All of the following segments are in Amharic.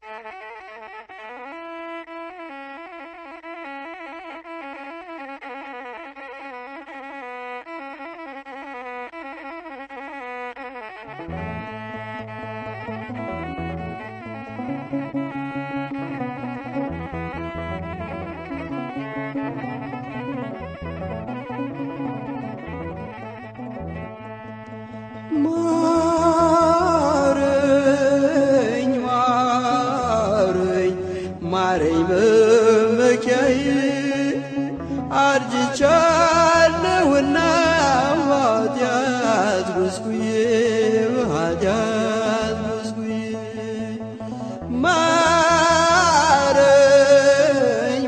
ማረኝ ማረኝ ማረኝ መመኪያዬ አርጅቻለሁና በኃጢአት ጎስቁዬ በኃጢአት ጎስቁዬ ማረኝ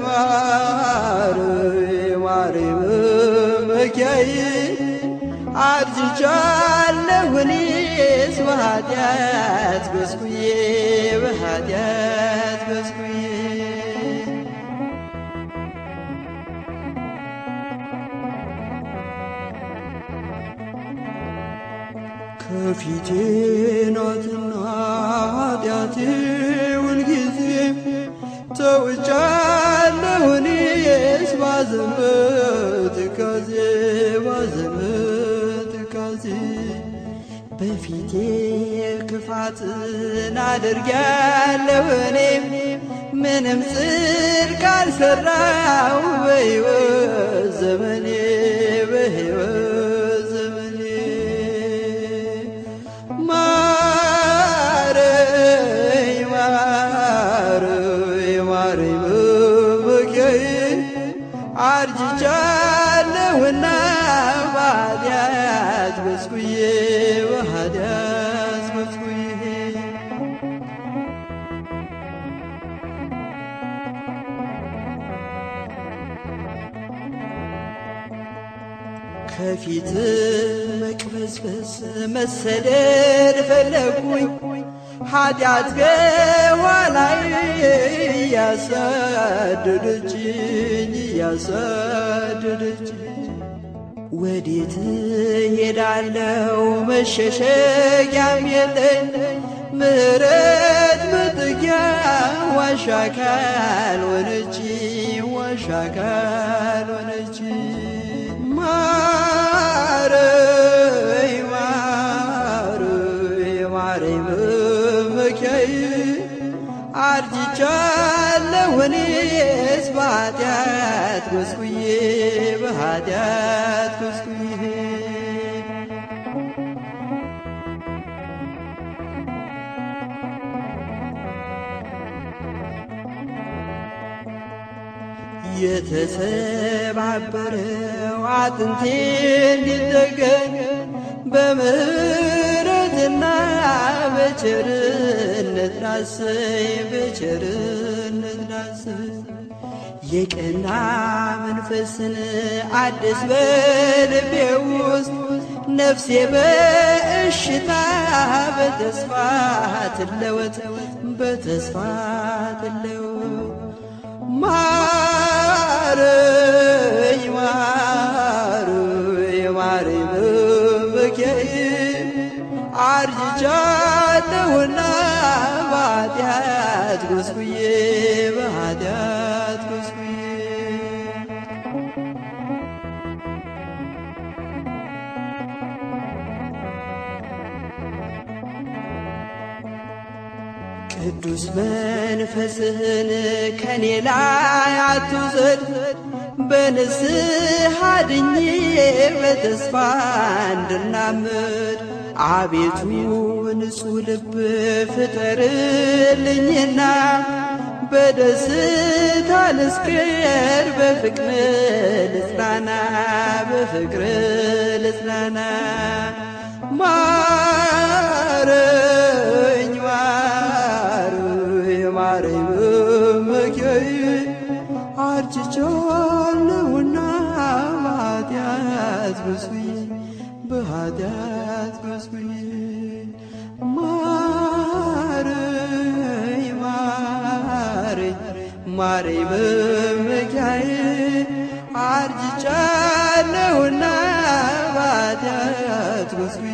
ማረኝ ማረኝ መመኪያዬ አርጅቻለሁ እኔስ በኃጢአት ጎስቁዬ በኃጢአት ጎስቁዬ ከፊቴ ናትና ኃጢአቴ ሁልጊዜ ተውጫለሁ እኔስ ባዘን በትካዜ ባዘን በትካዜ በፊቴ ክፋትን አድርጊያለሁ እኔም ምንም ጽድቅ አልሰራው በሕይወት ዘመኔ በሕይወት ዘመኔ ማረኝ ማረኝ ማረኝ መመኪያዬ አርጅቻለሁና በኃጢአት ጎስቁዬ በኃጢአት ጎስቁዬ ከፊት መቅበዝበዝ መሰደድ ፈለጉኝ ኃጢአት ከኋላይ እያሳደደችኝ እያሳደደችኝ ወዴት ሄዳለው መሸሸጊያም የለኝ ምሕረት መጠጊያ ዋሻ ካልሆነች ዋሻ ካልሆነች ማረኝ ማረኝ ማረኝ መመኪያዬ አርጅቻለሁ እኔስ በኃጢአት ጎስቁዬ በኃጢአት ጎስቁዬ የተሰባበረው አጥንቴ እንዲጠገን በምሕረትና በቸርነት ዳሰኝ በቸርነት ዳሰኝ የቀና መንፈስን አዲስ በልቤ ውስጥ ነፍሴ በእሽታ በተስፋ ትለወጥ በተስፋ ትለወጥ ማረኝ ማረኝ ማረኝ መመኪያዬ አርጅቻለሁና በኃጢአት ጎስቁዬ በኃጢአት ጎስቁዬ ቅዱስ መንፈስህን ከኔ ላይ አትውሰድ፣ በንስሐ ድኜ በተስፋ እንድናምድ አቤቱ ንጹሕ ልብ ፍጠርልኝና በደስታ ልስክር በፍቅር ልጽናና በፍቅር ልጽናና ማረኝ ማረኝ ማረኝ መመኪያዬ አርጅቻለሁና በኃጢአት ጎስቁዬ በኃጢአት ጎስቁዬ ማረኝ ማረኝ ማረኝ መመኪያዬ አርጅቻለሁና በኃጢአት ጎስቁዬ